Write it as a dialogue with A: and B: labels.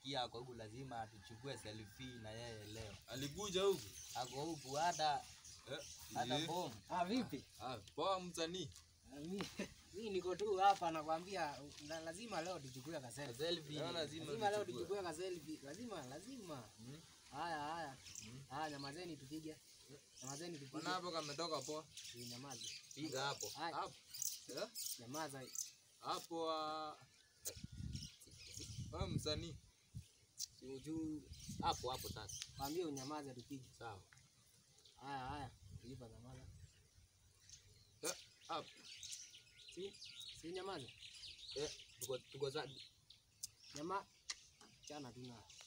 A: nasikia ako huku lazima tuchukue selfie na yeye leo.
B: Alikuja huku.
A: Ako huku hata
B: Eh,
A: hata
B: ye.
A: bomu.
C: Ah, vipi?
B: Ah, poa msanii.
C: Ah, mi- Mi niko tu hapa nakwambia la- lazima leo tuchukue ka selfie.
A: Selfie.
B: Leo lazima
C: Lazima leo
B: tuchukue.
C: tuchukue ka selfie. Lazima, lazima.
B: Mm.
C: Haya, haya. Haya, nyamazeni tupige. Nyamazeni tupige.
B: Mbona hapo kametoka poa?
C: Si nyamaze.
A: Piga hapo.
C: Haya,
B: Hapo. Eh?
C: nyamaza.
B: Hapo ah. Wewe msanii.
A: Si ujuu hapo hapo sasa.
C: Kwambie unyamaze tupige.
A: Sawa.
C: Haya, haya. Ipa nyamaza.
B: Eh, hapo.
C: Si, si nyamaze.
A: Eh, tuko tuko za
C: Nyama chana tu na.